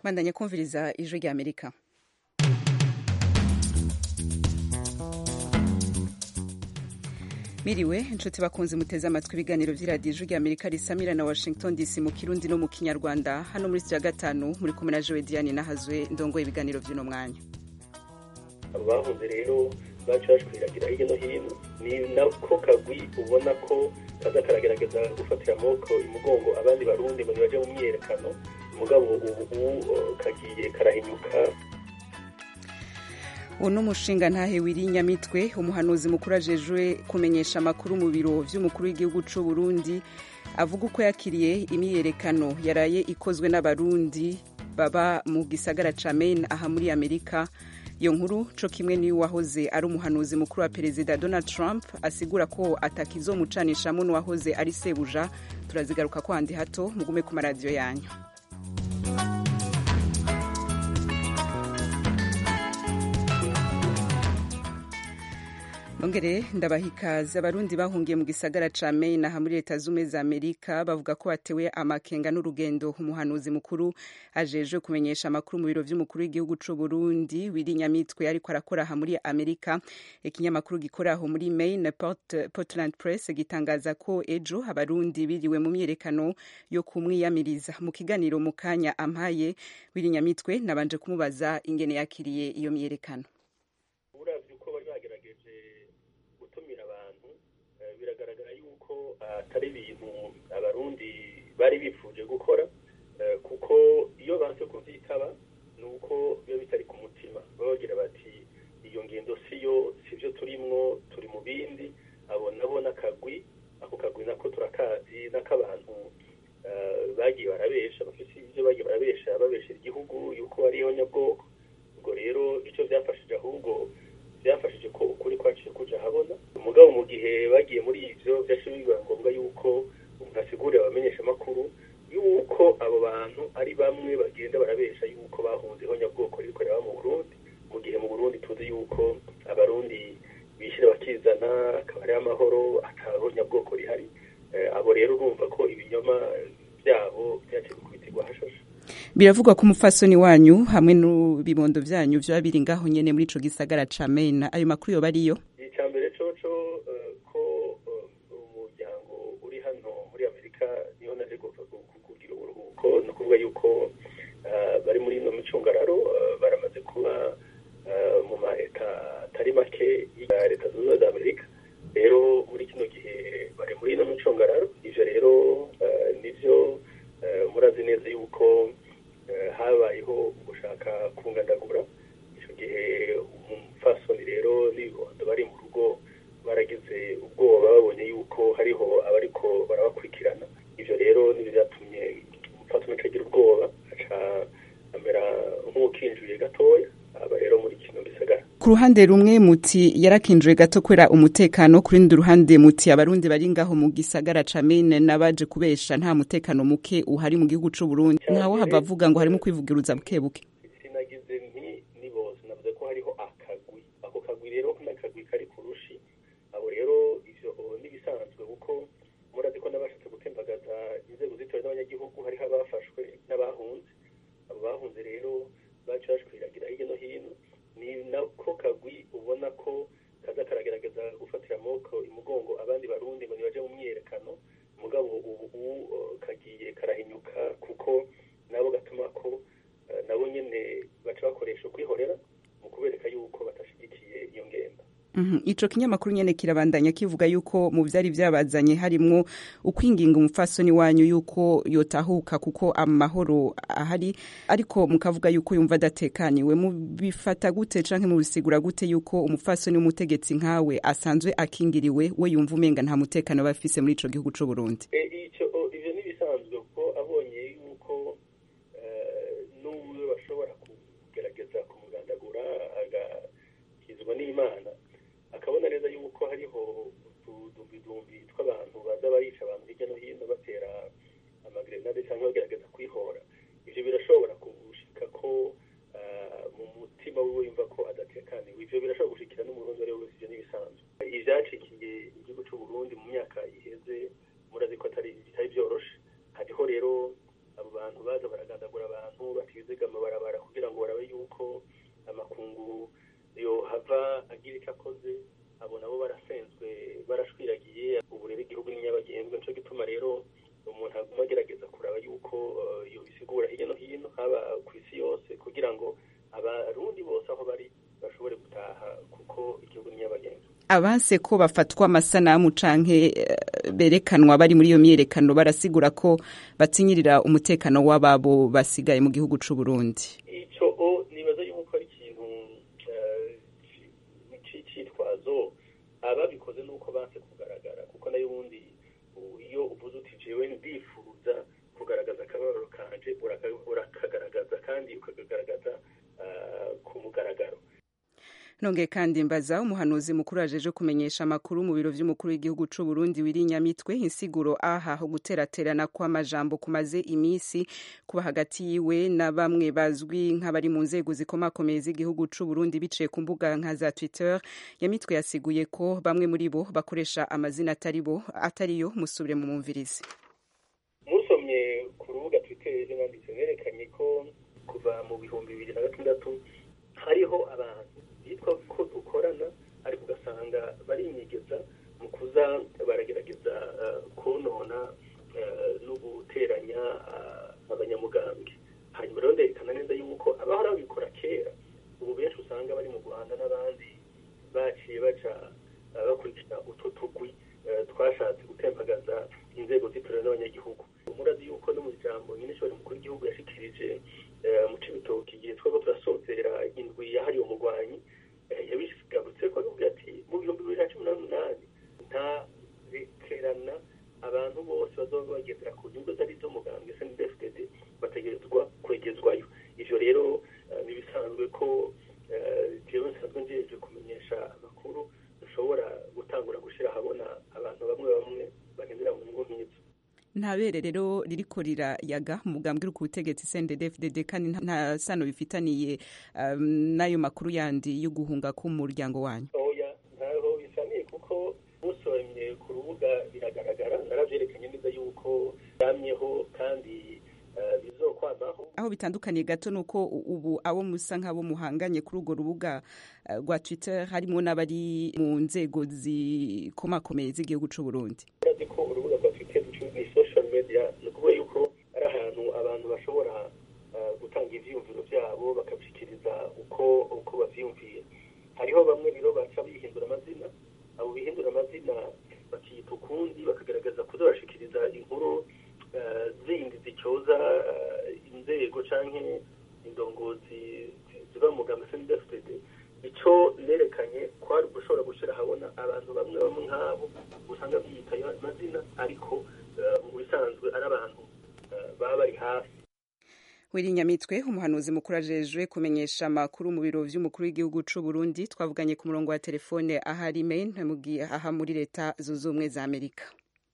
bandanya kumviriza ijwi rya amerika miriwe inshuti bakunze muteze amatwi ibiganiro vy'iradiyo ijwi rya amerika risamira na washington dc mu kirundi no mu kinyarwanda hano muri sitiya gatanu muri kumwe na jowe diane nahazwe ndongoye ibiganiro vy'uno mwanya abo bahunze rero baca bashwiragira hirya no hino ni nako kagwi ubona ko kaza karagerageza gufatira amaboko imugongo abandi barundi ngo nibaje mu myiyerekano mugabo ubu kagiye karahinyuka uno umushinga ntahe wiri nyamitwe umuhanuzi mukuru ajejwe kumenyesha amakuru mu biro vy'umukuru w'igihugu c'u Burundi avuga uko yakiriye imyiyerekano yaraye ikozwe n'abarundi baba mu gisagara ca Maine aha muri Amerika iyo nkuru co kimwe niyo wahoze ari umuhanuzi mukuru wa perezida Donald Trump asigura ko atakizomucanishamo n'uwahoze ari sebuja turazigaruka ko handi hato mugume ku maradiyo yanyu Nongere ndabaha ikaze abarundi bahungiye mu gisagara ca Maine aha muri leta zumwe za Amerika bavuga ko batewe amakenga n'urugendo umuhanuzi mukuru ajejwe kumenyesha amakuru mu biro vy'umukuru w'igihugu c'u Burundi wiri nyamitwe ariko arakora aha muri Amerika ikinyamakuru gikora aho muri Maine Port, Portland Press gitangaza ko ejo abarundi biriwe mu myerekano yo kumwiyamiriza mu kiganiro mu kanya ampaye wiri nyamitwe nabanje kumubaza ingene yakiriye iyo myerekano biragaragara yuko atari ibintu abarundi bari bifuje gukora kuko iyo banse kuvyitaba ni uko biba bitari ku mutima baba bagira bati iyo ngendo siyo sivyo turimwo turi mu bindi abo nabo n'akagwi ako kagwi nako turakazi n'akabantu bagiye barabesha bafise ivyo bagiye barabesha babeshera igihugu yuko ariyo nyabwoko ubwo rero ico vyafashije ahubwo byafashije ko ukuri kwaciye kuja habona umugabo mu gihe bagiye muri ivyo vyaciye biba ngombwa yuko umuntu asigurira abamenyesha amakuru yuko abo bantu ari bamwe bagenda barabesha yuko bahunzeho nyabwoko ririko riraba mu Burundi mu gihe mu Burundi tuzi yuko abarundi bishira bakizana akaba ari amahoro ataho nyabwoko rihari abo rero urumva ko ibinyoma vyabo vyaciye gukubitirwa hashashe biravugwa ko umufasoni wanyu hamwe n'ibibondo vyanyu vyoba biri ngaho nyene muri ico gisagara ca Maine ayo makuru yoba ariyo icya mbere coco ko umuryango uri hano muri amerika niho naje kugira uburuhuko ni ukuvuga yuko bari muri ino micungararo baramaze kuba mu ma leta atari make ya leta zunze ubumwe za amerika rero muri kino gihe bari muri ino micungararo ivyo rero nivyo murazi neza yuko habayeho gushaka kungandagura icyo gihe umufasoni rero n'ibibondo bari mu rugo baragize ubwoba babonye yuko hariho abariko barabakurikirana ivyo rero nivyo vyatumye umufasoni acagira ubwoba aca amera nk'uwukinjuye gatoya aba rero muri kino gisagara ku ruhande rumwe muti yarakinjuye gato kubera umutekano ku rundi ruhande muti abarundi bari ngaho mu gisagara ca Maine n'abaje kubesha nta mutekano muke uhari mu gihugu c'u Burundi ntawe hava avuga ngo harimo kwivugiruza buke buke sinagize nti ni bose navuze ko hariho akagwi ako kagwi rero n'akagwi kari ku rushi abo rero ivyo n'ibisanzwe kuko murazi ko n'abashatse gutembagaza inzego zitowe n'abanyagihugu hariho abafashwe n'abahunze abo bahunze rero baca bashwiragira hirya no hino ni nako kagwi ubona ko kaza karagerageza gufatira amaboko imugongo abandi barundi ngo nibaje mu myiyerekano mugabo ubu kagiye karahinyuka kuko nabo gatuma ko nabo nyene baca bakoresha ukwihorera mu kubereka yuko batashigikiye iyo ngendo ico kinyamakuru nyene kirabandanya kivuga yuko mu vyari vyabazanye harimwo ukwinginga umufasoni wanyu yuko yotahuka kuko amahoro ahari ariko mukavuga yuko yumva adatekaniwe mubifata gute canke mubisigura gute yuko umufasoni w'umutegetsi nkawe asanzwe akingiriwe we yumva umenga nta mutekano bafise muri ico gihugu c'u Burundi ivyo nibisanzwe kuko abonye yuko n'umwe bashobora kugerageza kumugandagura agakizwa n'imana akabona neza yuko hariho utudumbidumbi tw'abantu baza barica abantu hirya no hino batera amagrenade cyangwa bagerageza kwihora ivyo birashobora gushika ko mu mutima wiwe yumva ko adatekaniwe ivyo birashobora gushikira n'umurundi ari wese ivyo n'ibisanzwe ivyacikiye igihugu c'u Burundi mu myaka iheze murazi ko atari bitari vyoroshe hariho rero abo bantu baza baragandagura abantu batizigama abanse ko bafatwa amasanamu canke berekanwa bari muri iyo myiyerekano barasigura ko batinyirira umutekano w'ababo basigaye mu gihugu c'u Burundi ico o nibaza yuko ari ikintu c'icitwazo ababikoze nuko banse kugaragara kuko nayo ubundi iyo uvuze uti jewe ndifuza kugaragaza akababaro kanje urakagaragaza kandi ukakagaragaza ku mugaragaro nongeye kandi mbaza umuhanuzi mukuru ajeje kumenyesha amakuru mu biro vy'umukuru w'igihugu c'u Burundi wiri Nyamitwe insiguro aha ho guteraterana kw'amajambo kumaze imisi kuba hagati yiwe na bamwe bazwi nk'abari mu nzego zikomakomeye z'igihugu c'u Burundi biciye ku mbuga nka za Twitter Nyamitwe yasiguye ko bamwe muri bo bakoresha amazina atari bo atariyo musubire mu mumvirizi musomye ku rubuga Twitter nanditse nerekanye ko kuva mu bihumbi bibiri na gatandatu hariho abantu bitwa ko dukorana ariko ugasanga barinyegeza mu kuza baragerageza konona no guteranya abanyamugambwe hanyuma rero nderekana neza yuko abahora babikora kera ubu benshi usanga bari mu rwanda n'abandi baciye baca bakurikira utwo tugwi twashatse gutembagaza inzego z'itorero n'abanyagihugu murazi yuko no mu ijambo nyine ishobora mukuru w'igihugu yashikirije mu cibitoki igihe twaba turasozera indwi yahariwe umugwanyi yabigarutse ko avuga ati mu bihumbi bibiri na cumi n'umunani nta rekerana abantu bose bazoba bagendera ku nyungu zari z'umugambwe snedfdd bategerezwa kwegezwayo ivyo rero nibisanzwe ko jewe nsanzwe njeje kumenyesha amakuru dushobora gutangura gushira ahabona abantu bamwe bamwe bagendera mu nyungu nk'izo nta bere rero ririko rirayaga mu mugambwe uri ku butegetsi CNDD-FDD kandi nta sano bifitaniye um, n'ayo makuru yandi yo guhunga k'umuryango wanyu oya ntaho bisaniye kuko musomye ku rubuga biragaragara naravyerekanye neza yuko yamyeho kandi uh, bizokwamaho aho bitandukaniye gato nuko ubu abo musa nk'abo muhanganye kuri urwo rubuga rwa uh, Twitter harimo n'abari mu nzego zikomakomeye z'igihugu c'u Burundi urazi ko urubuga rwa Twitter ni social media ni ukuvuga yuko ari ahantu abantu bashobora gutanga ivyiyumviro vyabo bakabishikiriza uko uko bavyiyumviye hariho bamwe rero baca bihindura amazina abo bihindura amazina bakiyita ukundi bakagaragaza kuza bashikiriza inkuru zindi zicyoza inzego canke indongozi ziba mu mugambi CNDD-FDD ico nerekanye kwari gushobora gushira habona abantu bamwe bamwe nk'abo usanga biyita ayo mazina ariko mu bisanzwe ari abantu baba bari hafi Nyamitwe umuhanuzi mukuru ajejwe kumenyesha amakuru mu biro vy'umukuru w'igihugu c'u Burundi twavuganye ku murongo wa telefone ahari Maine aha muri leta zunze ubumwe za Amerika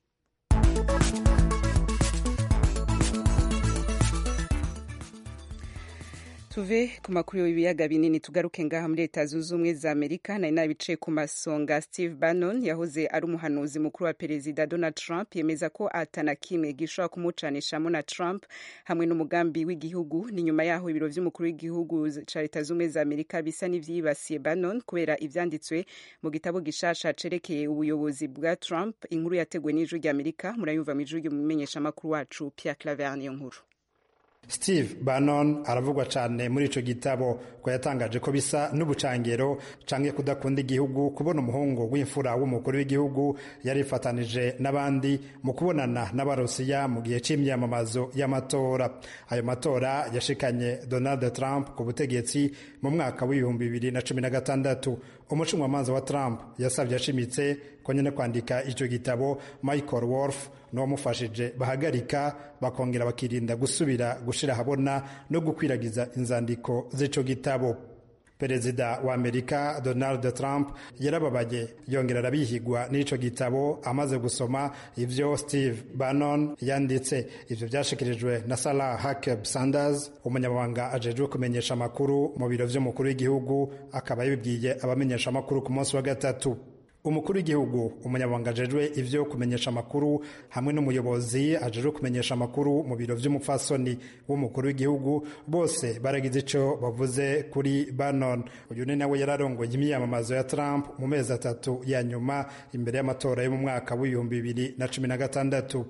tuve ku makuru y'ibiyaga binini tugaruke ngaha muri leta zunze ubumwe za amerika nari nabicaye ku masonga steve bannon yahoze ari umuhanuzi mukuru wa perezida donald trump yemeza ko atana kimwe gishobora kumucanishamo na trump hamwe n'umugambi w'igihugu ni nyuma yaho ibiro vy'umukuru w'igihugu ca leta zunze ubumwe za amerika bisa n'ivyibasiye bannon kubera ivyanditswe mu gitabo gishasha cerekeye ubuyobozi bwa trump inkuru yateguwe n'ijwi rya amerika murayumva mu ijwi ry'umumenyeshamakuru wacu pierre claver niyo nkuru Steve Bannon aravugwa cyane muri ico gitabo ko yatangaje ko bisa n'ubucangero canke kudakunda igihugu kubona umuhungu w'imfura w'umukuru w'igihugu yarifatanije n'abandi mu kubonana n'abarusiya mu gihe c'imyamamazo y'amatora ayo matora yashikanye Donald Trump ku butegetsi mu mwaka w'ibihumbi bibiri na cumi na gatandatu umucungamanza wa Trump yasabye ashimitse ko nyene kwandika ico gitabo Michael Wolff n'uwamufashije bahagarika bakongera bakirinda gusubira gushira habona no gukwiragiza inzandiko z'ico gitabo perezida wa amerika donald trump yarababaye yongera arabihigwa n'ico gitabo amaze gusoma ivyo steve bannon yanditse ivyo vyashikirijwe na sarah huckab sanders umunyamabanga ajejwe kumenyesha amakuru mu biro vy'umukuru w'igihugu akaba yabibwiye abamenyesha amakuru ku munsi wa gatatu umukuru w'igihugu umunyamabanga ajejwe ivyo kumenyesha amakuru hamwe n'umuyobozi ajejwe kumenyesha amakuru mu biro vy'umupfasoni w'umukuru w'igihugu bose baragize ico bavuze kuri Bannon uyu ni nawe yararongoye imyiyamamazo ya Trump mu mezi atatu ya nyuma imbere y'amatora yo mu mwaka w'ibihumbi bibiri na cumi na gatandatu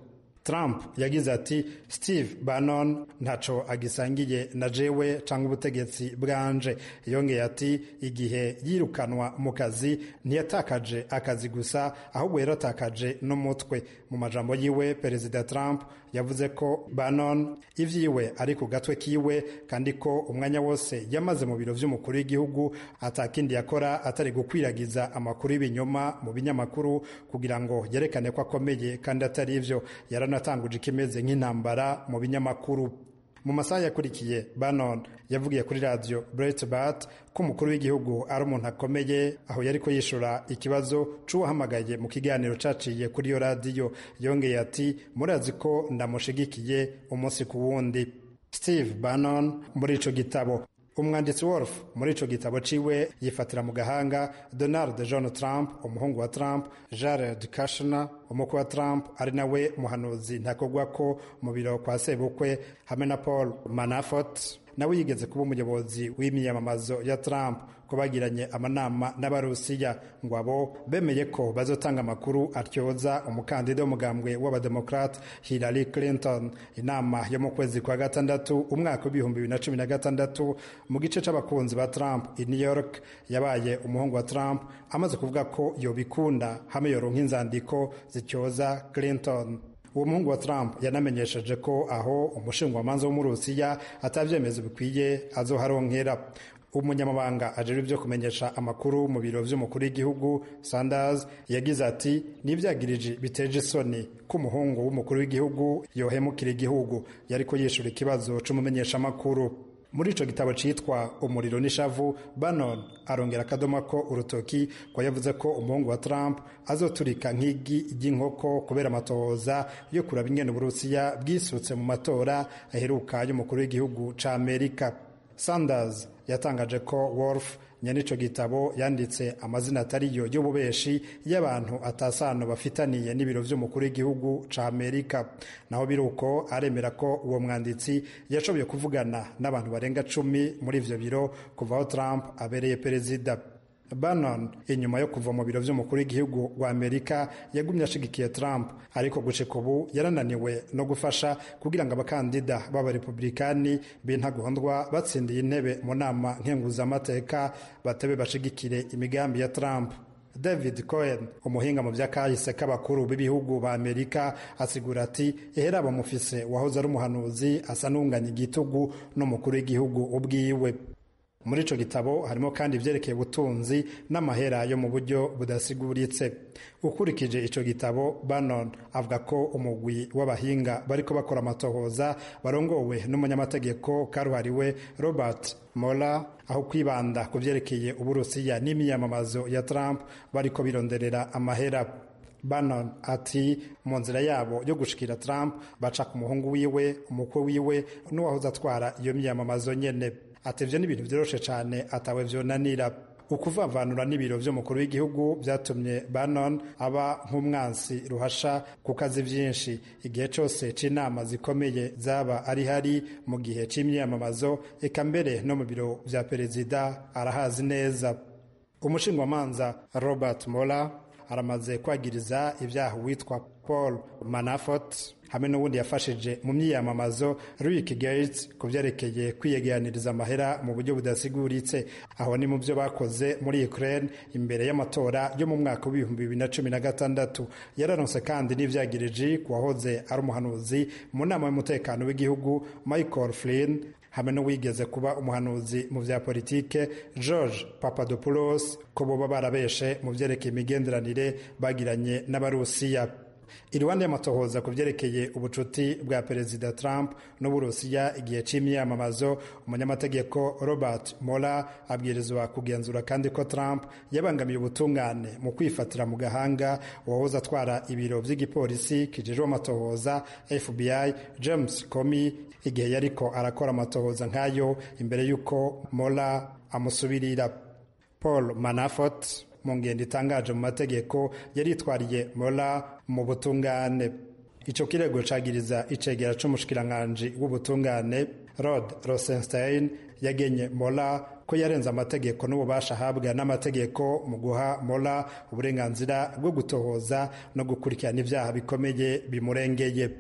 trump yagize ati steve bannon ntaco agisangiye na jewe canke ubutegetsi bwanje yongeye ati igihe yirukanwa mu kazi ntiyatakaje akazi gusa ahubwo yaratakaje n'umutwe mu majambo yiwe perezida trump yavuze ko bannon ivyiwe ari ku gatwe kiwe kandi ko umwanya wose yamaze mu biro vy'umukuru w'igihugu atakindi yakora atari gukwiragiza amakuru y'ibinyoma mu binyamakuru kugira ngo yerekane ko akomeye kandi atari ivyo yaranatanguje ikimeze nk'intambara mu binyamakuru mu masaha yakurikiye bannon yavugiye kuri radiyo Breitbart ko umukuru w'igihugu ari umuntu akomeye aho yari ko yishura ikibazo c'uwahamagaye mu kiganiro caciye kuri iyo radiyo yongeye ati murazi ko ndamushigikiye umunsi ku wundi steve bannon muri ico gitabo umwanditsi wolf muri ico gitabo ciwe yifatira mu gahanga donald john trump umuhungu wa trump jared kushner umukwe wa trump ari nawe muhanuzi ntakogwa ko mu biro kwa sebukwe hamwe na paul manafort nawe yigeze kuba umuyobozi w'imyiyamamazo ya trump ko bagiranye amanama n'abarusiya ngo abo bemeye ko bazotanga amakuru atyoza umukandida w'umugambwe w'abademokrate hillary clinton inama yo mu kwezi kwa gatandatu umwaka w'ibihumbi bibiri na cumi na gatandatu mu gice c'abakunzi ba trump i new york yabaye umuhungu wa trump amaze kuvuga ko yobikunda hamwe yoronka inzandiko zityoza clinton uwo muhungu wa trump yanamenyesheje ko aho umushingwamanza w'umurusiya atavyemezo bikwiye azoharonkera umunyamabanga ajejwe ibyo kumenyesha amakuru mu biro vy'umukuru w'igihugu sanders yagize ati n'ivyagiriji biteje isoni ko umuhungu w'umukuru w'igihugu yohemukira igihugu yariko yishura ikibazo c'umumenyeshamakuru muri ico gitabo citwa umuriro n'ishavu bannon arongera akadoma ko urutoki ko yavuze ko umuhungu wa trump azoturika nk'igi ry'inkoko kubera amatohoza yo kuraba ingene uburusiya bwisutse mu matora aheruka y'umukuru w'igihugu ca amerika sanders yatangaje ko wolf nyene ico gitabo yanditse amazina atariyo y'ububeshi y'abantu atasano bafitaniye n'ibiro vy'umukuru w'igihugu ca amerika naho biruko aremera ko uwo mwanditsi yashoboye kuvugana n'abantu barenga cumi muri ivyo biro kuva aho trump abereye perezida bannon inyuma yo kuva mu biro vy'umukuru w'igihugu wa amerika yagumye ashigikiye trump ariko gushika ubu yarananiwe no gufasha kugira ngo abakandida b'abarepublikani b'intagondwa batsindiye intebe mu nama nkenguzamateka batebe bashigikire imigambi ya trump david cohen umuhinga mu vy'akahise k'abakuru b'ibihugu ba amerika asigura ati ehera bamufise wahoze ari umuhanuzi asa n'unganya igitugu n'umukuru w'igihugu ubwiwe muri ico gitabo harimo kandi ivyerekeye ubutunzi n'amahera yo mu buryo budasiguritse ukurikije ico gitabo bannon avuga ko umugwi w'abahinga bariko bakora amatohoza barongowe n'umunyamategeko karuhariwe robert mola aho kwibanda ku vyerekeye uburusiya n'imiyamamazo ya trump bariko bironderera amahera bannon ati mu nzira yabo yo gushikira trump baca ku muhungu wiwe umukwe wiwe n'uwahoze atwara iyo miyamamazo nyene ati ivyo ni ibintu vyoroshe cane atawe vyonanira ukuvavanura n'ibiro vy'umukuru w'igihugu vyatumye bannon aba nk'umwansi ruhasha ku kazi vyinshi igihe cose c'inama zikomeye zaba ari hari mu gihe c'imyiyamamazo eka mbere no mu biro vya perezida arahazi neza umushingwamanza robert mola aramaze kwagiriza ibyaha witwa paul manafort hamwe n'ubundi yafashije mu myiyamamazo Rick Gates ku byerekeye kwiyegeraniriza amahera mu buryo budasiguritse aho ni mu byo bakoze muri Ukraine imbere y'amatora yo mu mwaka w'ibihumbi bibiri na cumi na gatandatu yararonse kandi n'ivyagiriji ku wahoze ari umuhanuzi mu nama y'umutekano w'igihugu Michael Flynn hamwe n'uwigeze kuba umuhanuzi mu vya politike George Papadopoulos ko boba barabeshe mu vyerekeye imigenderanire bagiranye n'abarusiya iruhande y'amatohoza ku vyerekeye ubucuti bwa perezida trump n'uburusiya igihe c'imyamamazo umunyamategeko robert mola abwirizwa kugenzura kandi ko trump yabangamiye ubutungane mu kwifatira mu gahanga uwahoze atwara ibiro vy'igipolisi kijejwe amatohoza fbi james comey igihe yariko arakora amatohoza nk'ayo imbere y'uko mola amusubirira paul manafort mu ngendo itangaje mu mategeko yaritwariye mola mu butungane ico kirego cagiriza icegera c'umushikiranganji w'ubutungane rod rosenstein yagenye mola ko yarenze amategeko n'ububasha ahabwa n'amategeko mu guha mola uburenganzira bwo gutohoza no gukurikirana ivyaha bikomeye bimurengeye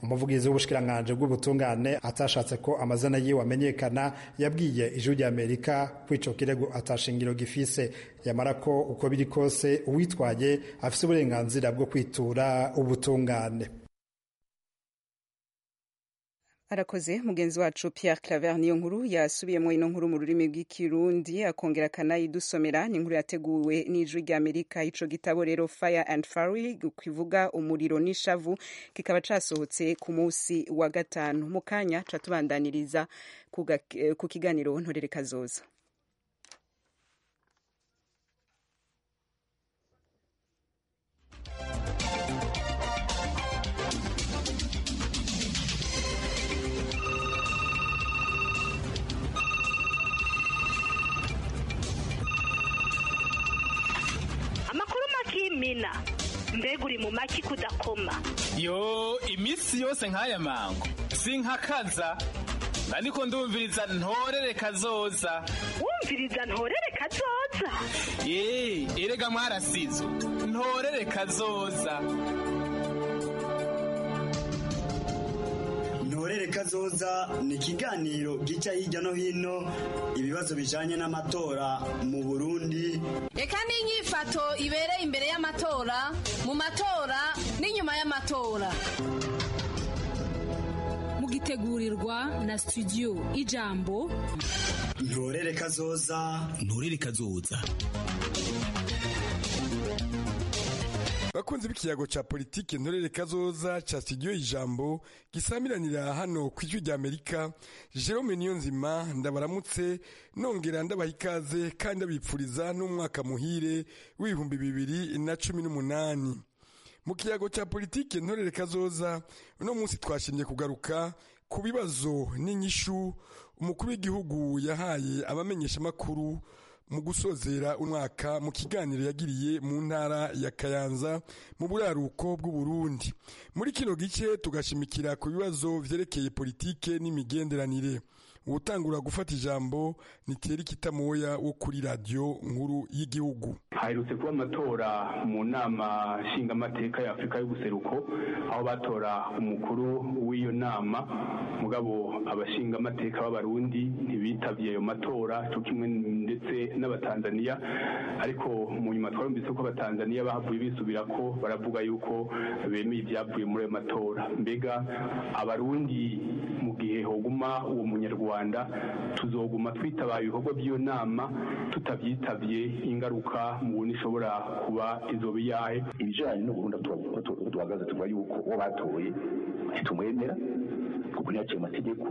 umuvugizi w'ubushikiranganji bw'ubutungane atashatse ko amazina yiwe amenyekana yabwiye ijwi rya amerika ko ico kirego atashingiro gifise yamara ko uko biri kose uwitwaye afise uburenganzira bwo kwitura ubutungane arakoze mugenzi wacu Pierre Claver niyo nkuru yasubiyemo ino nkuru mu rurimi rw'ikirundi akongera akanayidusomera ni inkuru yateguwe n'ijwi rya Amerika ico gitabo rero Fire and Fury kivuga umuriro n'ishavu kikaba casohotse ku munsi wa gatanu mu kanya ca tubandaniriza ku kiganiro ntorere kazoza mina mbega uri mu maki kudakoma yo iminsi yose nk'aya mango sinkakaza ariko ndumviriza ntorere kazoza wumviriza ntorere kazoza ye erega mwarasizo ntorere kazoza ntorere kazoza ni ikiganiro gica hirya no hino ibibazo bijanye n'amatora mu burundi reka n'inyifato ibereye imbere y'amatora mu matora n'inyuma y'amatora mugitegurirwa na studio ijambo ntorere kazoza ntorere kazoza bakunzi b'ikiyago ca politike ntorere kazoza ca studio ijambo gisamiranira hano ku ijwi rya amerika jerome niyonzima ndabaramutse nongera ndabaha ikaze kandi abipfuriza n'umwaka muhire w'ibihumbi bibiri na cumi n'umunani mu kiyago ca politike ntorere kazoza uno munsi twashimye kugaruka ku bibazo n'inyishu umukuru w'igihugu yahaye abamenyeshamakuru mu gusozera umwaka mu kiganiro yagiriye mu ntara ya kayanza mu buraruko bw'uburundi muri kino gice tugashimikira ku bibazo vyerekeye politike n'imigenderanire uwutangura gufata ijambo ni Thierry Kitamoya wo kuri radio nkuru y'igihugu haherutse kuba amatora mu nama nshingamateka ya Afurika y'ubuseruko aho batora umukuru w'iyo nama mugabo abashingamateka b'abarundi ntibitavye ayo matora cyo kimwe ndetse n'abatanzaniya ariko mu nyuma twarumvise ko abatanzaniya bahavuye bisubira ko baravuga yuko bemeye ibyavuye muri ayo matora mbega abarundi mu gihe hoguma uwo munyarwanda tuzoguma twitabaye ibikorwa by'iyo nama tutavyitabye ingaruka mubona ishobora kuba izoba iyahe ibijanye n'uburundi duhagaze tuvuga yuko uwo batoye ntitumwemera kuko ntiyaciye amategeko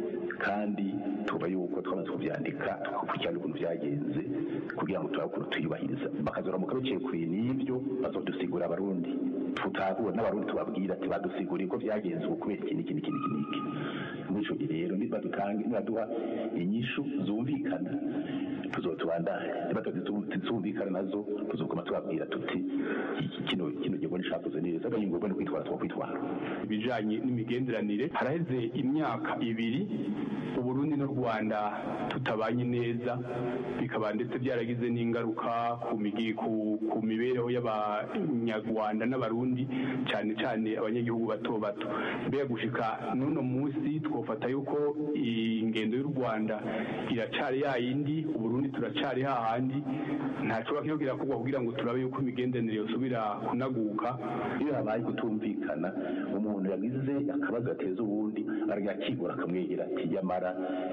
kandi tuba yuko twamaze kuvyandika tugakurikirana ukuntu vyagenze kugira ngo turabe ukuntu tuyubahiriza bakazoramuka biciye ku n'ivyo bazodusigura abarundi tutahura n'abarundi tubabwira ati badusiguriye ko vyagenze ubu kubera iki n'iki n'iki n'iki n'iki muri ico gihe rero nibadutange nibaduha inyishu zumvikana tuzotubandanya nibazumvikana nazo tuzoguma tubabwira tuti kino kino gihugu nishakoze neza agahingwa no kwitwara twakwitwara ibijanye n'imigenderanire haraheze imyaka ibiri uburundi n'u rwanda tutabanye neza bikaba ndetse byaragize n'ingaruka ku migi ku, ku mibereho y'abanyarwanda n'abarundi cyane cyane abanyagihugu bato bato mbega gushika n'uno munsi twofata yuko ingendo y'u rwanda iracari yayindi uburundi turacari hahandi ntacoba kiyo kirakorwa kugira ngo turabe yuko imigenderanire yosubira kunaguka iyo habaye kutumvikana umuntu yagize akabazo gateza ubundi aragakigura akamwegera ati yamara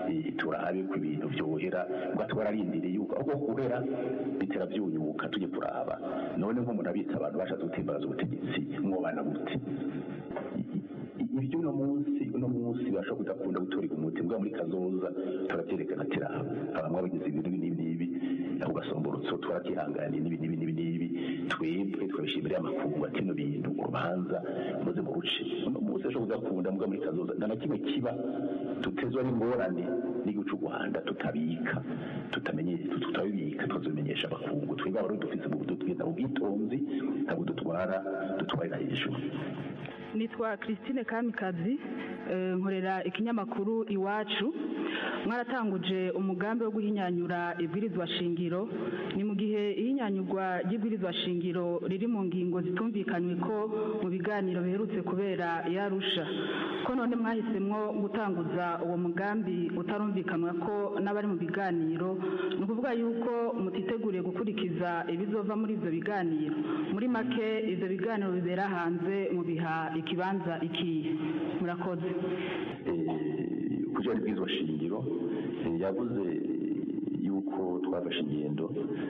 turabe ko ibintu vyohera ubwo twararindiriye yuko ahubwo guhera bitera vyunyuka tujye kuraba none nk'umuntu abitsa abantu bashatse gutimbaraza ubutegetsi mwobana gute ibyo uno munsi uno munsi bashobora kudakunda gutorega umuti mbwa muri kazoza turavyerekana ati raba abamwe bagize ibintu n'ibi n'ibi aho gasomborotso twaratyihanganiye n'ibi n'ibi n'ibi n'ibi twebwe twabishimira amakungu ati no bintu urubanza muze mu ruce uno munsi ashobora kudakunda mbwa muri kazoza nta na kimwe kiba tutezwa n'ingorane n'igihugu cy'u rwanda tutabika tutamenye tutabibika tukazobimenyesha abakungu twebwe abarundi dufise mu dutwita ubwitonzi ntabwo dutwara dutwarira hejuru nitwa christine kamikazi nkorera ikinyamakuru iwacu mwaratanguje umugambi wo guhinyanyura ibwirizwa shingiro ni mu gihe ihinyanyurwa ry'ibwirizwa shingiro riri mu ngingo zitumvikanywe ko mu biganiro biherutse kubera yarusha ko none mwahisemwo gutanguza uwo mugambi utarumvikanwa ko n'abari mu biganiro ni ukuvuga yuko mutiteguriye gukurikiza ibizova muri ibyo biganiro muri make ibyo biganiro bibera hanze mu biha ikibanza ikihe murakoze kugira ibwirizwa shingiro yavuze yuko twafashe ingendo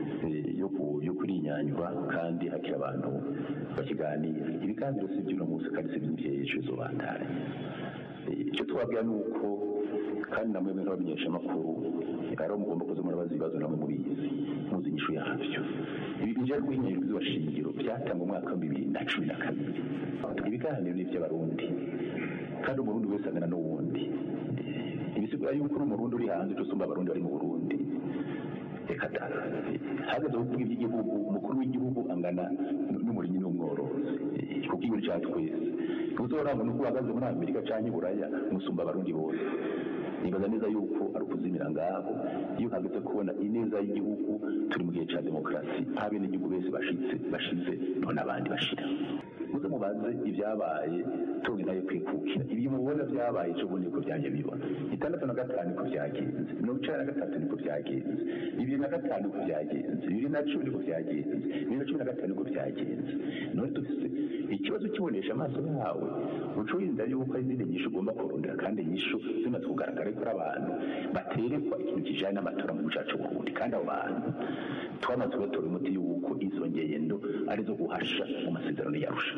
yo kurinyanywa kandi hakiri abantu bakiganira ibiganiro si iby'uno munsi kandi si iby'ejo zobandanya icyo twabwira ni uko kandi namwe nk'abamenyeshamakuru rero mugomba kuza murabaza ibibazo namwe mubizi muzi inyishu yabyo ibi bijya guhinyanyura ibwirizwa shingiro byatangwa mu mwaka wa bibiri na cumi na kabiri ibiganiro ni iby'abarundi kandi umurundi wese angana n'uwundi ibisigura yuko uri umurundi uri hanze usumba abarundi bari mu burundi reka da hageze kuvuga iby'igihugu umukuru w'igihugu angana n'umurimyi n'umworozi kuko igihugu cya twese ntuzorangwa nuko uhagaze muri amerika cyangwa i buraya musumba abarundi bose nibaza neza yuko ari ukuzimira ngaho iyo hageze kubona ineza y'igihugu turi mu gihe cya demokarasi aho abenegihugu bese bashitse bashize none abandi bashira muze mubaze ibyabaye tunge nayo kwikukira ibi mubona byabaye ejo bundi niko byaje bibona itandatu na gatanu niko byagenze mirongo icenda na gatatu niko byagenze bibiri na gatanu niko byagenze bibiri na cumi niko byagenze bibiri na cumi na gatanu niko byagenze none dufise ikibazo kibonesha amaso yawe uca wirinda yuko hari izindi nyishu ugomba kurondera kandi nyishu zimaze kugaragara ko ari abantu baterekwa ikintu kijanye n'amatora mu gihugu cacu Burundi kandi abo bantu twamaze kubatora umuti yuko izo ngendo arizo guhasha mu masezerano yarusha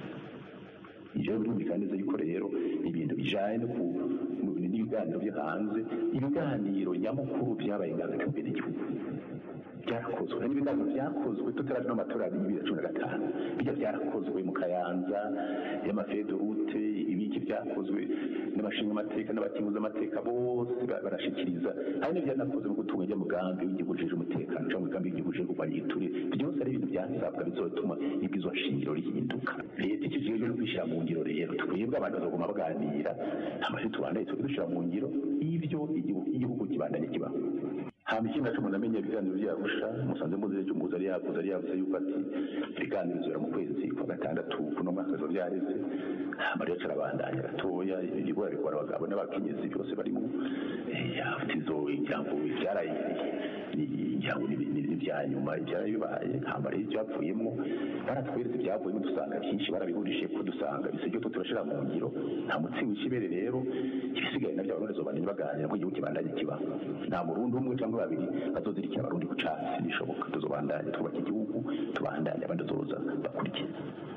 ivyo birumvikana neza yuko rero ibintu bijanye n'ibiganiro byo hanze ibiganiro nyamukuru byabaye ngaza kambere n'igihugu byarakozwe n'ibiganiro byakozwe tutaraje n'amatora ya bibiri na cumi na gatanu bijya byarakozwe mu kayanza y'amafedorute ibiki byakozwe n'abashinga amateka n'abatinguza amateka bose barashikiriza hari n'ibyanakoze mu gutunga ijya mugambi w'igihugu ujejwe umutekano cyangwa umugambi w'igihugu ujejwe kurwanya igiturire byose ari ibintu byasabwa bizotuma ibwirizwa shingiro rihinduka leta ikijejwe no kwishyira mu ngiro rero twebwe abantu bazoguma baganira amashyi tubandaye turi dushyira mu ngiro ibyo igihugu kibandanye kibaho hama ikindi naco umuntu amenya ibiganiro vyarusha musanze muzi ejo umuhuza ari yavuze ari yavuze yuko ati ibiganiro bizora mu kwezi kwa gatandatu kuno mwaka bizoba vyareze hama rero carabandanya gatoya ibigora bikora abagabo n'abakenyezi byose barimo yafutizo ijambo vyaraye ijambo n'ibya nyuma ivyaraye bibaye hama rero ivyavuyemwo baratweretse ivyavuyemo dusanga vyinshi barabihurishije ko dusanga bisebyo ko turashira mu ngiro nta mutsi w'ikibere rero ibisigaye navyo abarundi zobananye baganira ko igihugu kibandanye kibaho nta murundi umwe cyangwa babiri bazozirikira abarundi ku catsi bishoboka tuzobandanya twubaka igihugu tubandanye abandi bazoza bakurikiye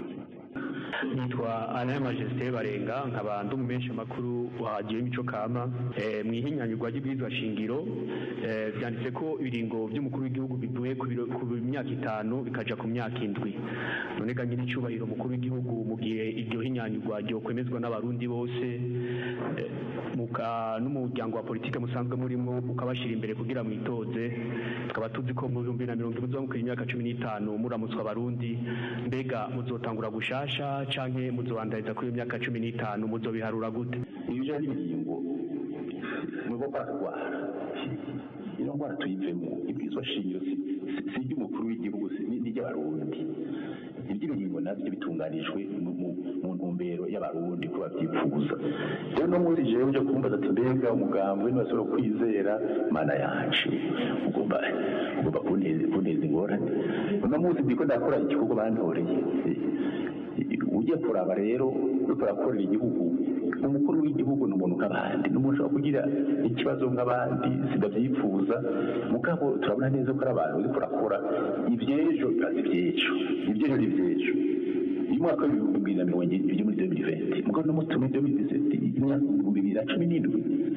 nitwa ana majesté barenga nkaba ndi umumenyesha makuru wa mico kama e, mu ihinyanyurwa ry'ibwirizwa shingiro e, byanditse ko ibiringo by'umukuru w'igihugu bivuye ku myaka itanu bikaja ku myaka indwi none ga nyiri icubahiro umukuru w'igihugu mu gihe iryo hinyanyurwa ryokwemezwa n'abarundi bose e, muka n'umuryango wa politike musanzwe murimo ukabashira imbere kugira mwitoze tukaba tuzi ko mu bihumbi na mirongo ine muzamukira imyaka cumi n'itanu muramutswa abarundi mbega muzotangura gushasha canke muzobandariza kuri iyo myaka cumi n'itanu muzobiharura gute ibija n'ibiringo nuko kwatwara iyo ndwara tuyivemo ibwirizwa shingiro si iry'umukuru w'igihugu n'iry'abarundi iby'ibiringo nabyo bitunganijwe mu ntumbero y'abarundi ko babyifuza rero no munsi jewe uje kumbaza ati mbega umugambwe ntibashobora kwizera mana yacu ugomba ugomba kunteza ingorane uno munsi ndiko ndakora igikorwa bantoreye ugiye kuraba rero uriko urakorera igihugu umukuru w'igihugu ni umuntu nk'abandi ni umuntu ushobora kugira ikibazo nk'abandi sidavyifuza mugabo turabona neza ko ari abantu uriko urakora ivy'ejo bibaza ivy'ejo ivy'ejo ni ivy'ejo uyu mwaka w'ibihumbi bibiri na mirongo ibiri muri demiri venti mugabo no muri demiri diseti imyaka ibihumbi bibiri na cumi n'indwi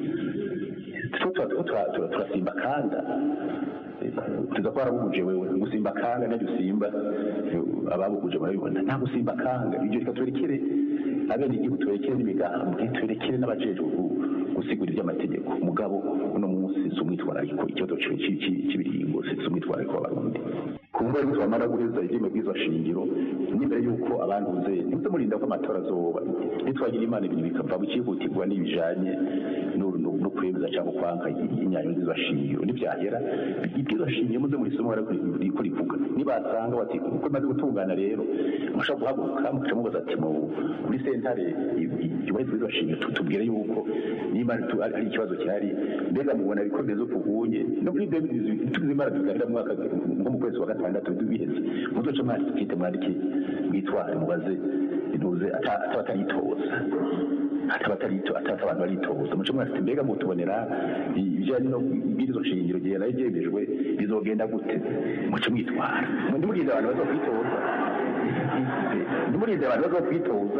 turasimba kanda tuza ko warabuguje wewe gusimba kanga najya usimba ababuguje barabibona nta gusimba kanga ibyo reka twerekere abene igihugu twerekere n'imigambwe twerekere n'abajejwe gusigura iby'amategeko mugabo uno munsi si umwitwarariko ikibazo cy'ibiringo si umwitwarariko w'abarundi kumva yuko bamara guheza ireme bwiza shingiro n'imbere yuko abantuze nimuze murinda ko amatora azoba nitwagira imana ibintu bikava mu cyihutirwa n'ibijanye no kwemeza cyangwa kwanka inyanyo z'ibashingiro nibyagera ibyo shingiro muze muri somo ariko riko rivuga nibasanga bati uko maze gutungana rero mushobora guhaguruka mukaca mubaza ati muri sentare yubahirizwa z'ibashingiro tubwire yuko niba ari ikibazo gihari mbega mubona bikomeza uko ubunye no muri tugize imara tuganira mwaka nko mu kwezi wa gatandatu biheze muzoca mwandike mwandike mwitware mubaze ntuze ataba ataritoza ataba atarito atata abantu baritoza muco mwafite mbega mutubonera ibijyanye no ibwirizo shingiro gihe nayo byemejwe bizogenda gute muco mwitwara ndimurize abantu bazokwitoza ndimurize abantu bazokwitoza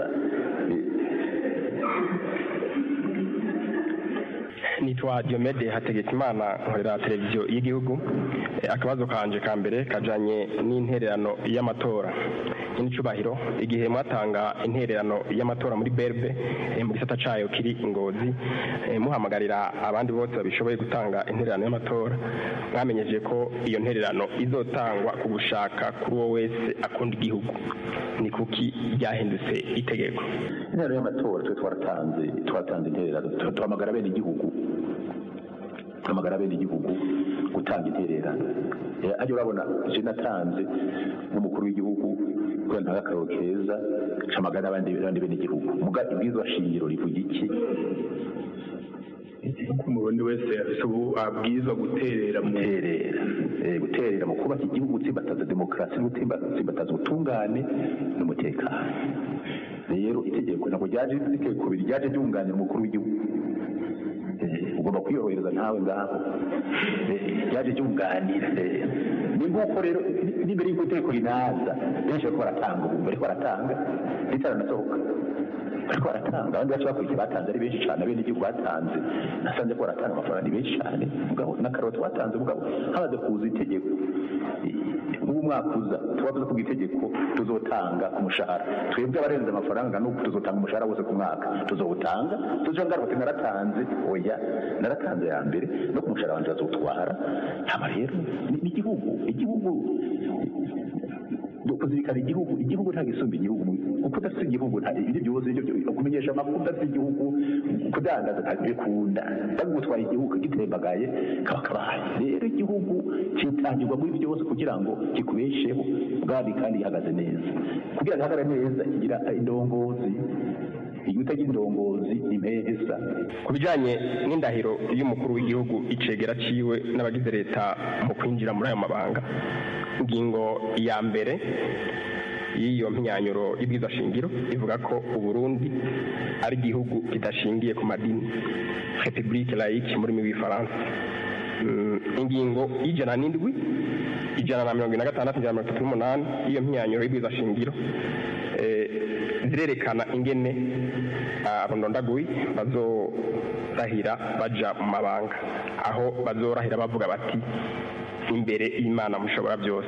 nitwa Diomede Hategekimana nkorera televiziyo y'igihugu akabazo kanje ka mbere kajanye n'intererano y'amatora n'icubahiro igihe mwatanga intererano y'amatora muri berbe mu gisata cayo kiri ingozi muhamagarira abandi bose babishoboye gutanga intererano y'amatora mwamenyeje ko iyo ntererano izotangwa ku gushaka kuri uwo wese akunda igihugu ni kuki ryahindutse itegeko intererano y'amatora twe twaratanze twaratanze intererano tuhamagara bene igihugu tuhamagara bene igihugu gutanga intererano ajya urabona je natanze nk'umukuru w'igihugu kubera ntaga akaroro keza camagara abandi abandi bene igihugu muga ibwirizwa shingiro rivuga iki umurundi wese afise ubu abwirizwa guterera mu guterera guterera mu kubaka igihugu gutsimbataza demokarasi no gutsimbataza ubutungane n'umutekano rero itegeko ntabwo ryaje itegeko ryaje ryunganira umukuru w'igihugu ugomba kwiyorohereza ntawe ngaho ryaje ryunganira ni nk'uko rero n'imbere y'uko itegeko rinaza benshi bariko baratanga ubu bariko baratanga ritaranasohoka bariko baratanga abandi bacu bakurikiye batanze ari benshi cyane abene igihugu batanze nasanze ko baratanga amafaranga ni benshi cyane mugabo n'akaroti batanze mugabo hamaze kuza itegeko ubu mwaka uza tubavuze ko itegeko tuzotanga ku mushahara twebwe abarenze amafaranga nuko tuzotanga umushahara wose ku mwaka tuzowutanga tuzoja ngaruka ati naratanze oya naratanze ya mbere no ku mushahara wanje bazotwara hama rero ni igihugu igihugu kuzirikana igihugu igihugu nta gisumba igihugu kuko udafite igihugu nta ibindi byose kumenyesha amakuru udafite igihugu kudandaza ntabikunda bagutwara igihugu gitembagaye kaba kabaye rero igihugu kitangirwa muri byose kugira ngo kikubesheho bwari kandi gihagaze neza kugira ngo gihagarare neza kigira indongozi iyo utagira indongozi impesa ku bijyanye n'indahiro y'umukuru w'igihugu icegera ciwe n'abagize leta mu kwinjira muri ayo mabanga ingingo ya mbere y'iyo mpinyanyuro y'ibwiza shingiro ivuga ko uburundi ari igihugu kidashingiye ku madini republique laïque muri w'ifaransa ingingo y'ijana n'indwi ijana na mirongo ine na gatandatu ijana na mirongo itatu n'umunani y'iyo mpinyanyuro y'ibwiza shingiro zirerekana ingene abondondaguyi bazorahira baja mu mabanga aho bazorahira bavuga bati imbere y'imana mushobora byose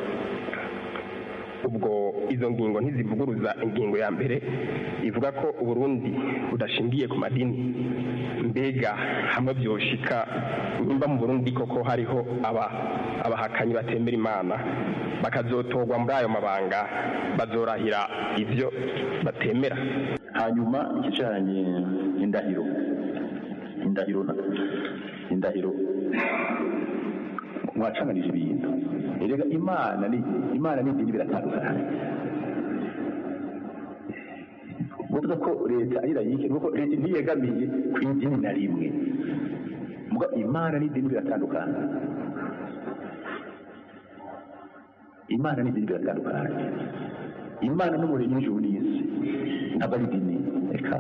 ubwo izo ngingo ntizivuguruza ingingo ya mbere ivuga ko uburundi budashingiye ku madini mbega hamwe byoshika nimba mu burundi koko hariho aba abahakanyi batemera imana bakazotorwa muri ayo mabanga bazorahira ibyo batemera hanyuma ikijanye indahiro indahiro indahiro mwacanganije ibintu erega imana ni imana n'idini biratandukanye uvuga ko leta ari layike nuko leta ntiyegamiye ku idini na rimwe muga imana n'idini biratandukanye imana n'idini biratandukanye imana n'umuremyi w'ijuru n'isi ntabwo ari idini reka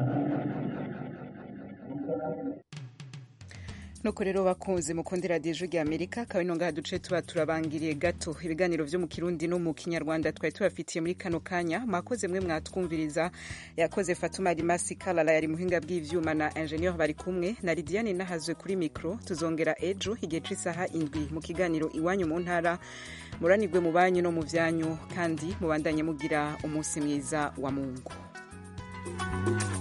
nuko rero bakunze mukundira radiyo rya amerika akaba ino ngaha duce tuba turabangiriye gato ibiganiro byo mu kirundi no mu kinyarwanda twari tubafitiye muri kano kanya mwakoze mwe mwatwumviriza yakoze fatuma rimasi karara yari muhinga bw'ivyuma na ingenieur bari kumwe na lidiane nahazwe kuri mikro tuzongera ejo igihe c'isaha indwi mu kiganiro iwanyu mu ntara muranirwe mu banyu no mu vyanyu kandi mubandanye mugira umunsi mwiza wa mungu